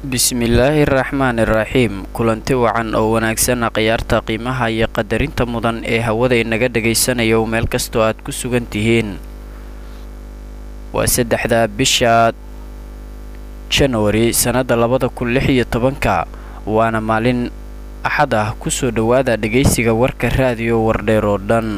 bismillaahi raxmaani raxiim kulanti wacan oo wanaagsan khiyaarta qiimaha iyo qadarinta mudan ee hawada inaga dhagaysanayo meel kastoo aad ku sugan tihiin waa saddexda bisha janwari sannada labada kun lix iyo tobanka waana maalin axad ah kusoo dhowaada dhagaysiga warka raadiyo wardheer oo dhan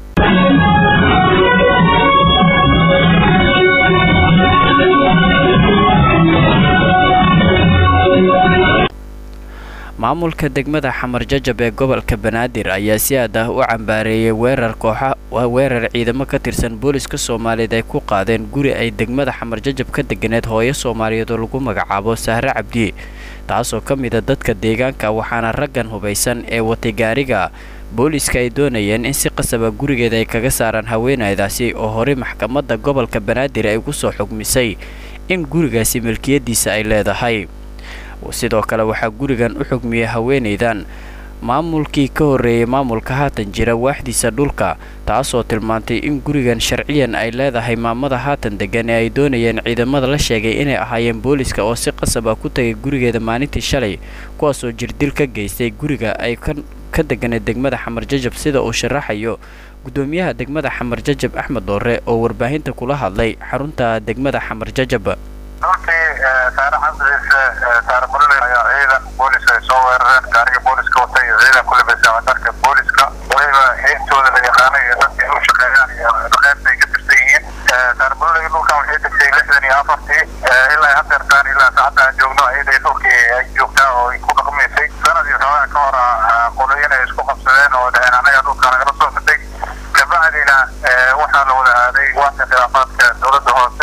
maamulka degmada xamar jajab ee gobolka banaadir ayaa si aad ah u cambaareeyay weerar kooxa weerar ciidamo ka tirsan booliska soomaaliyeed ay ku qaadeen guri ay degmada xamar jajab ka deganeed hooyo soomaaliyeed oo lagu magacaabo sahre cabdi taasoo ka mida dadka deegaanka waxaana raggan hubaysan ee watay gaariga booliska ay doonayeen in si qasaba gurigeeda ay kaga saaraan haweenaydaasi oo horey maxkamadda gobolka banaadir ay ugu soo xugmisay in gurigaasi milkiyadiisa ay leedahay sidoo kale waxaa gurigan u xugmiyey haweenaydan maamulkii ka horreeyey maamulka haatan jira waaxdiisa dhulka taasoo tilmaantay in gurigan sharciyan ay leedahay maamada haatan degan ee ay doonayeen ciidamada la sheegay inay ahaayeen booliska oo si qasab ah ku tagay gurigeeda maalintii shalay kuwaasoo jirdil ka geystay guriga ay ka deganeed degmada xamar jajab sida uu sharaxayo gudoomiyaha degmada xamar jajab axmed doore oo warbaahinta kula hadlay xarunta degmada xamar jajab runtii saare xamsidiisa saare mulole ayaa ciidan boolis ay soo weerareen gaariga booliska watay iyo ciidan ku labeysa dharka booliska waliba xiintooda la yaqaanay iyo dadka u shaqeeyaan iyo qaybta ay ka tirsan yihiin saare mulole dhulkan waxay degtay lixdan iyo afartii ilaa hadeertaan ilaa saacadda aan joogno ciiday dhulkii ay joogtaa oo ay ku dhaqmaysay sanadii xoogaa ka hor qoloyin ay isku qabsadeen oo dhaheen anaga dhulka nagala soo fitay kabacdina waxaa la wada aaday waaxda khilaafaadka dowladda hoose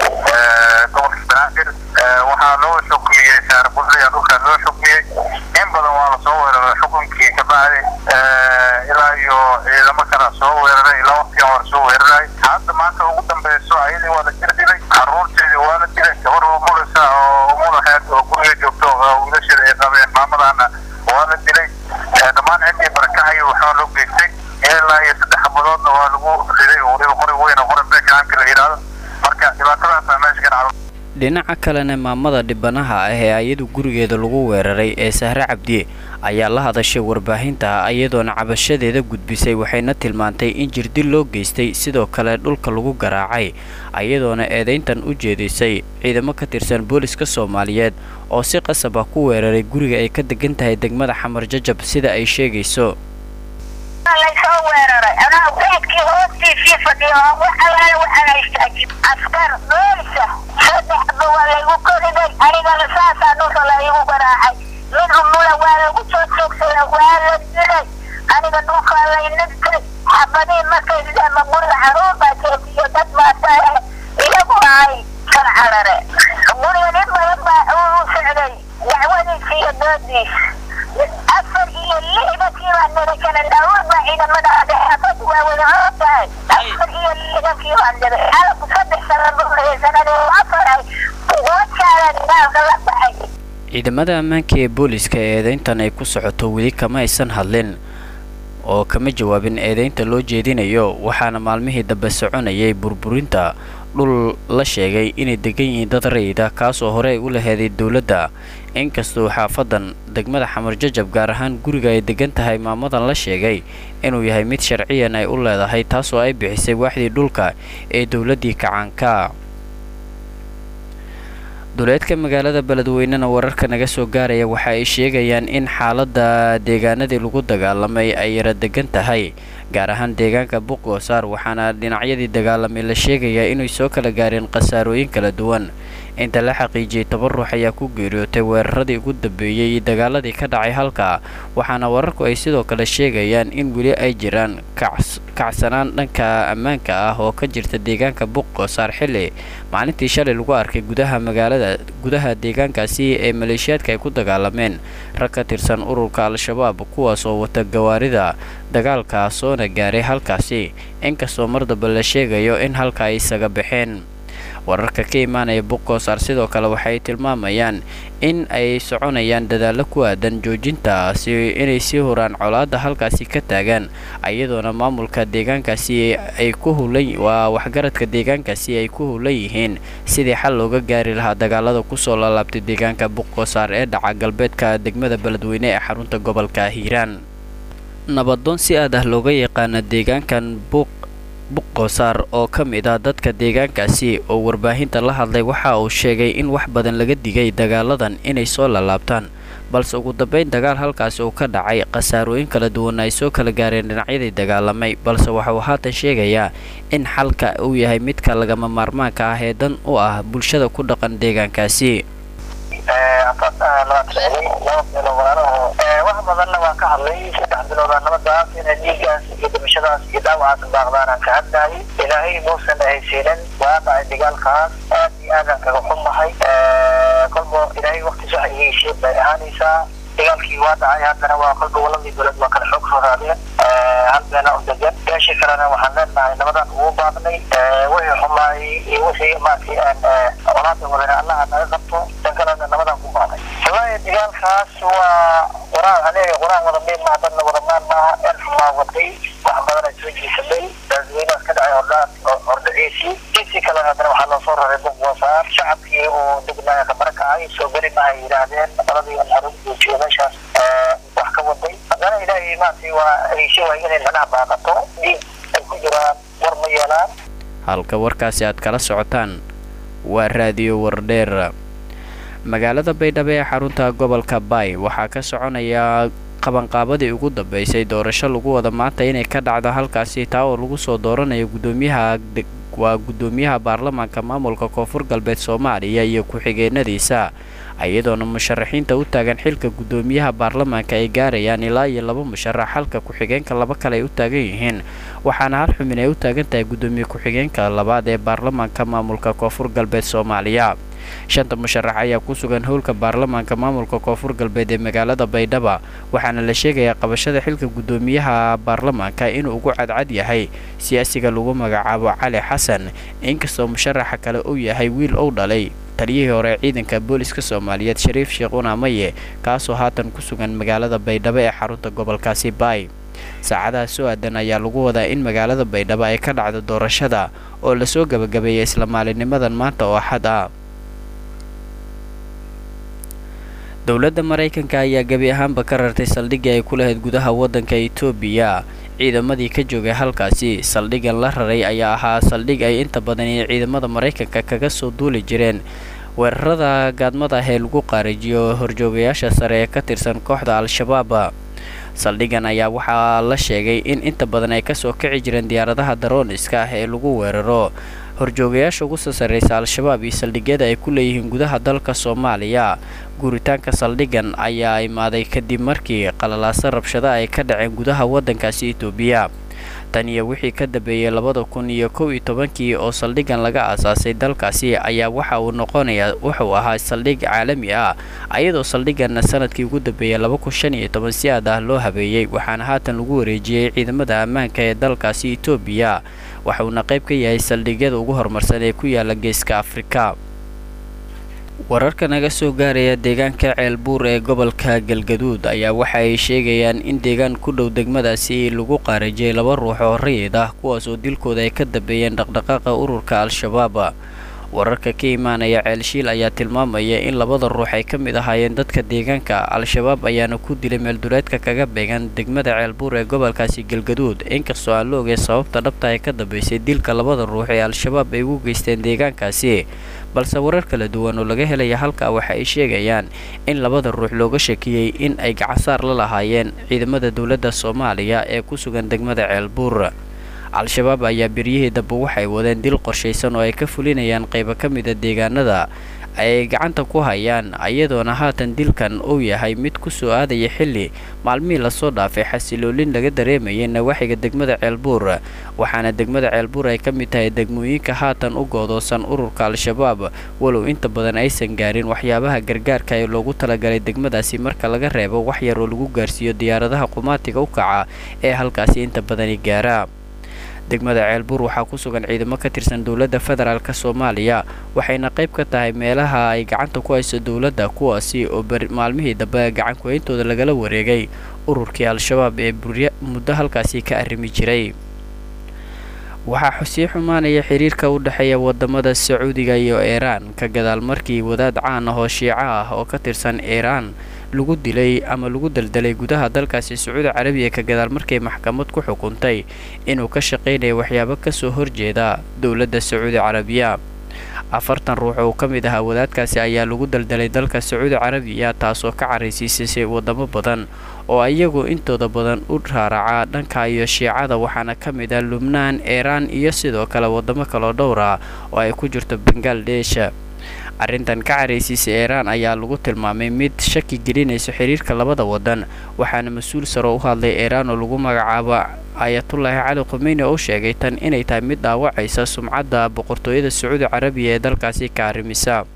gobolka banaadir waxaa loo xukmiyey saare bulaya dhulkaa loo xukmiyey in badan waa lasoo weeraray xukunkii kabacdi ilaa iyo ciidamo kala soo weeraray ilaa waqtigan waa lasoo weeraray hadda maanta ugu dambeyso ayadii waa la jir dilay caruurteedii waa la dilay gabar umulisa oo umulaheed oo guriga joogto wiilasheeda ay qabeen maamadana waa la dilay dhammaan ciddii barakahayo waxaa loo geystay ilaa iyo saddex xabadoodna waa lagu riday oo waliba qori weyn oo qori beekaamka la yidhaahdo marka dhibaatadaasa meesha ka dhacdo dhinaca kalena maamada dhibanaha ah ee ayadu gurigeeda lagu weeraray ee sahre cabdi ayaa la hadashay warbaahinta iyadoona cabashadeeda gudbisay waxayna tilmaantay in jirdil loo geystay sidoo kale dhulka lagu garaacay iyadoona eedayntan u jeedisay ciidamo ka tirsan booliska soomaaliyeed oo si qasab ah ku weeraray guriga ay ka degan tahay degmada xamar jajab sida ay sheegayso laysoo weeraray anaa geedkii hoostiisii fadhiyo wax allaale waxaan haystaajib askar boolisa saddexba waa laygu koriday anigana saasaa dhulka laygu garaacay mid umula waa lagu soo joogsaday waa la dilay aniga dhulkaa laynagtay xabadii markay ama guriga caruur baa joogiyo dad baa iyagu ahay kan carare guriga nin badan baa uu socday dacwadiisa iyo doodiis afar iyo lixdankii baa nira kala daawur baa ciidamada adexaafad waa wada hor tahay afar iyo lixdankii baa nira xalabku saddex sano buuxiyay sanadii afaray wajaaga dagaalka la baxay ciidamada ammaanka ee booliska ee eedayntan ay ku socoto weli kama aysan hadlin oo kama jawaabin eedaynta loo jeedinayo waxaana maalmihii dambe soconayay burburinta dhul la sheegay inay degan yihiin dad rayida kaasoo hore ay u laheeday dowladda inkastoo xaafadan degmada xamar jajab gaar ahaan guriga ay degan tahay maamadan la sheegay inuu yahay mid sharciyan ay u leedahay taasoo ay bixisay waaxdii dhulka ee dowladdii kacaanka duleedka magaalada beledweynena wararka naga soo gaaraya waxa ay sheegayaan in xaaladda deegaanadii lagu dagaalamay ay yara degan tahay gaar ahaan deegaanka buqoosaar waxaana dhinacyadii dagaalamay la sheegayaa inay soo kala gaareen khasaarooyin kala duwan inta la xaqiijiyey toban ruux ayaa ku geeriyootay weeraradii ugu dambeeyey iyo dagaaladii ka dhacay halka waxaana wararku ay sidoo kale sheegayaan in weli ay jiraan kacsanaan dhanka ammaanka ah oo ka jirta deegaanka buqoosaar xilli maalintii shalay lagu arkay gudaha magaalada gudaha deegaankaasi ee maleeshiyaadka ay ku dagaalameen rag ka tirsan ururka al-shabaab kuwaas oo wata gawaarida dagaalka soona gaaray halkaasi inkastoo mar damba la sheegayo in halka ay isaga baxeen wararka ka imaanaya buqoosaar sidoo kale waxay tilmaamayaan in ay soconayaan dadaallo ku aadan joojintaasi inay sii horaan colaadda halkaasi ka taagaan iyadoona maamulka deegaankaasi ay ku hulan waa waxgaradka deegaankaasi ay ku hulan yihiin sidii xal looga gaari lahaa dagaalada kusoo laalaabtay deegaanka buqoosaar ee dhaca galbeedka degmada beledweyne ee xarunta gobolka hiiraan nabadoon si aad ah looga yaqaana deegaankan buuq buqoosaar oo ka mid ah dadka deegaankaasi oo warbaahinta la hadlay waxa uu sheegay in wax badan laga digay dagaaladan inay soo laalaabtaan balse ugu dambeyn dagaal halkaasi uu ka dhacay khasaarooyin kala duwan ay soo kala gaareen dhinacyadii dagaalamay balse waxauu haatan sheegayaa in xalka uu yahay midka lagama maarmaanka ah ee dan u ah bulshada ku dhaqan deegaankaasi wax badanna waan ka hadlay saddex biloodaa nabadaas inay dhiigaas iyo dhimashadaas iyo dhaawacaas baaqdaan aan ka hadlayay ilaahay muusan ahaysiinin waa dhacay dagaalkaas aad iyo aadaan kaga xumahay kolba ilaahay waktiis waxa iheshiin bay ahaanaysaa dagaalkii waa dhacay haddana waa kolba waladii dowlad waa kala xoog soo raadeen hal beena u degan meeshii kalena waxaan leenahay nabadan ugu baaqnay wixii xumaayay iyo wixii maarkii aan colaada wadana allaha naga qabto dan kalena nabadan ku baaqnay wallahi dagaalkaas waa quraan aniga quraan wada miid maaha dadna wada maan maaha el xumaa waday wax badan ay soo jiisamay daasweynaas ka dhacay hordhaan hordhaciisii intii kalena haddana waxaa loo soo raray buqwasaar shacabkii oo degnaaya ka barakacay soo geli maaha yidhaahdeen qoladii alxarun joojiyo meeshaas wax ka waday haddana ilaahay maartay waa heshe waay inay macnaha baaqato dhiig ay ku jiraan war ma yeelaan halka warkaasi aad kala socotaan waa raadiyo wardheer magaalada baydhabo ee xarunta gobolka baay waxaa ka soconaya qabanqaabadii ugu dambeysay doorasho lagu wada maanta inay ka dhacdo halkaasi taa oo lagu soo dooranayo gudoomiyaha waa guddoomiyaha baarlamaanka maamulka koonfur galbeed soomaaliya iyo ku-xigeenadiisa iyadoona musharaxiinta u taagan xilka guddoomiyaha baarlamaanka ay gaarayaan ilaa iyo laba musharax halka ku-xigeenka laba kale ay u taagan yihiin waxaana hal xubin ay u taagan tahay guddoomiye ku-xigeenka labaad ee baarlamaanka maamulka koonfur galbeed soomaaliya shanta musharax ayaa ku sugan howlka baarlamaanka maamulka koonfur galbeed ee magaalada baydhaba waxaana la sheegayaa qabashada xilka guddoomiyaha baarlamaanka inuu ugu cadcad yahay siyaasiga lagu magacaabo cali xasan inkastoo musharaxa kale uu yahay wiil ou dhalay taliyihii hore ciidanka booliska soomaaliyeed shariif sheekh unaamaye kaasoo haatan ku sugan magaalada baydhabo ee xarunta gobolkaasi baay saacadaha soo aadan ayaa lagu wadaa in magaalada baydhabo ay ka dhacdo doorashada oo lasoo gabagabeeyay isla maalinimadan maanta oo axad ah dowladda maraykanka ayaa gebi ahaanba ka rartay saldhiggii ay ku lahayd gudaha waddanka etoobiya ciidamadii ka joogay halkaasi saldhiggan la raray ayaa ahaa saldhig ay inta badan ee ciidamada maraykanka kaga soo duuli jireen weerarada gaadmada ah ee lagu qaarijiyo horjoogayaasha sare ee ka tirsan kooxda al-shabaab saldhiggan ayaa waxaa la sheegay in inta badan ay kasoo kici jireen diyaaradaha darooniska ah ee lagu weeraro horjoogayaasha ugu soo sarreysa al-shabaab iyo saldhigyada ay ku leeyihiin gudaha dalka soomaaliya guuritaanka saldhiggan ayaa imaaday kadib markii qalalaaso rabshada ay ka dhaceen gudaha waddankaasi etoobiya tan iyo wixii ka dambeeyey labada kun iyo kow iyo tobankii oo saldhiggan laga aasaasay dalkaasi ayaa waxa uu noqonayaa wuxuu ahaa saldhig caalami ah ayadoo saldhigganna sanadkii ugu dambeeyey laba kun shan iyo toban si aad ah loo habeeyey waxaana haatan lagu wareejiyey ciidamada ammaanka ee dalkaasi etoobiya waxuuna qayb ka yahay saldhigyada ugu horumarsan ee ku yaala geeska afrika wararka naga soo gaaraya deegaanka ceelbuur ee gobolka galgaduud ayaa waxa ay sheegayaan in deegaan ku dhow degmadaasi lagu qaarajiyay laba ruux oo rayid ah kuwaas oo dilkooda ay ka dambeeyeen dhaqdhaqaaqa ururka al-shabaab wararka ka imaanaya ceelshiil ayaa tilmaamaya in labada ruux ay ka mid ahaayeen dadka deegaanka al-shabaab ayaana ku dilay meeldureedka kaga beegan degmada ceelbuur ee gobolkaasi galgaduud inkastoo aan la ogay sababta dhabta ay ka dambeysay dilka labada ruux ee al-shabaab ay ugu geysteen deegaankaasi balse warar kala duwan oo laga helaya halkaa waxa ay sheegayaan in labada ruux looga shakiyey in ay gacansaar la lahaayeen ciidamada dowladda soomaaliya ee ku sugan degmada ceelbuur al-shabaab ayaa beryihii dambe waxay wadeen dil qorshaysan oo ay ka fulinayaan qaybo ka mida deegaanada ay gacanta ku hayaan iyadoona haatan dilkan uu yahay mid ku soo aadaya xilli maalmihii lasoo dhaafay xasiloolin laga dareemayay nawaaxiga degmada ceelbuur waxaana degmada ceelbuur ay ka mid tahay degmooyinka haatan u goodoosan ururka al-shabaab walow inta badan aysan gaarin waxyaabaha gargaarka ee loogu talagalay degmadaasi marka laga reebo wax yar oo lagu gaarsiiyo diyaaradaha qumaatiga u kaca ee halkaasi inta badani gaara degmada ceelbuur waxaa ku sugan ciidamo ka tirsan dowladda federaalk soomaaliya waxayna qayb ka tahay meelaha ay gacanta ku hayso dowladda kuwaasi oo maalmihii dambe gacan ku-hayntooda lagala wareegay ururkii al-shabaab ee muddo halkaasi ka arrimi jiray waxaa sii xumaanaya xiriirka u dhexeeya wadamada sacuudiga iyo iiraan ka gadaal markii wadaad caan ah oo shiico ah oo ka tirsan iiraan lagu dilay ama lagu daldalay gudaha dalkaasi sacuudi carabiya ka gadaal markay maxkamad ku xukuntay inuu ka shaqaynayo waxyaabo kasoo horjeeda dowladda sacuudi carabiya afartan ruux oo ka mid ahaa wadaadkaasi ayaa lagu daldalay dalka sacuudi carabiya taasoo ka caraysiisay wadamo badan oo iyagu intooda badan u raaracaa dhanka iyo shiicada waxaana ka mid ah lubnaan iiraan iyo sidoo kale wadamo kaloo dhowr ah oo ay ku jirto bangaladesh arrintan ka caraysiisa iiraan ayaa lagu tilmaamay mid shaki gelinayso xiriirka labada wadan waxaana mas-uul saro u hadlay iiraan oo lagu magacaabo ayatullaahi cali khumeyni oo sheegay tan inay tahay mid dhaawacaysa sumcadda boqortooyada sacuudi carabiya ee dalkaasi ka arrimisa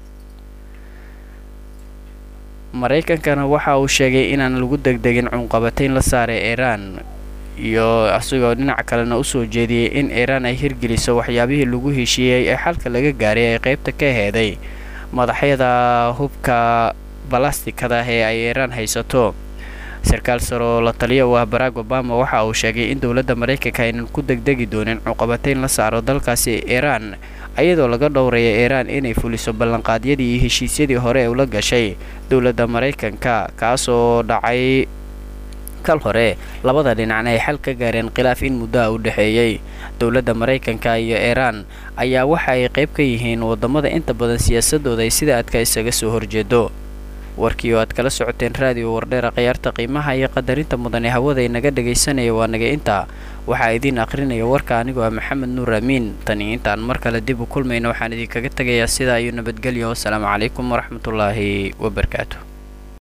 maraykankana waxa uu sheegay inaan lagu degdegin cunqabatayn la saaray iiraan iyo asigoo dhinac kalena usoo jeediyey in iiraan ay hirgeliso waxyaabihii lagu heshiiyey ee xalka laga gaaray ay qaybta ka heeday madaxyada hubka balastikada ee ay iiraan haysato sarkaal saroo la taliya u ah barack obama waxa uu sheegay in dowladda maraykanka aynan ku degdegi doonin cunqabatayn la saaro dalkaasi iiraan iyadoo laga dhowraya iiraan inay fuliso ballanqaadyadii iyo heshiisyadii hore ee ula gashay dowladda maraykanka kaasoo dhacay kal hore labada dhinacna ay xal ka gaareen khilaaf in muddoa u dhexeeyey dowladda maraykanka iyo iiraan ayaa waxa ay qayb ka yihiin wadamada inta badan siyaasadooda ay sida adka isaga soo horjeedo warkii oo aad kala socoteen raadiyo wardheera khiyaarta qiimaha iyo qadarinta mudan ee hawada inaga dhagaysanaya waa naga intaa waxaa idiin akhrinaya warka anigoo ah maxamed nuur amiin tani intaan mar kale dib u kulmayna waxaan idinkaga tegayaa sidaa iyo nabadgelyo wasalaamu calaykum waraxmatullaahi wabarakaatu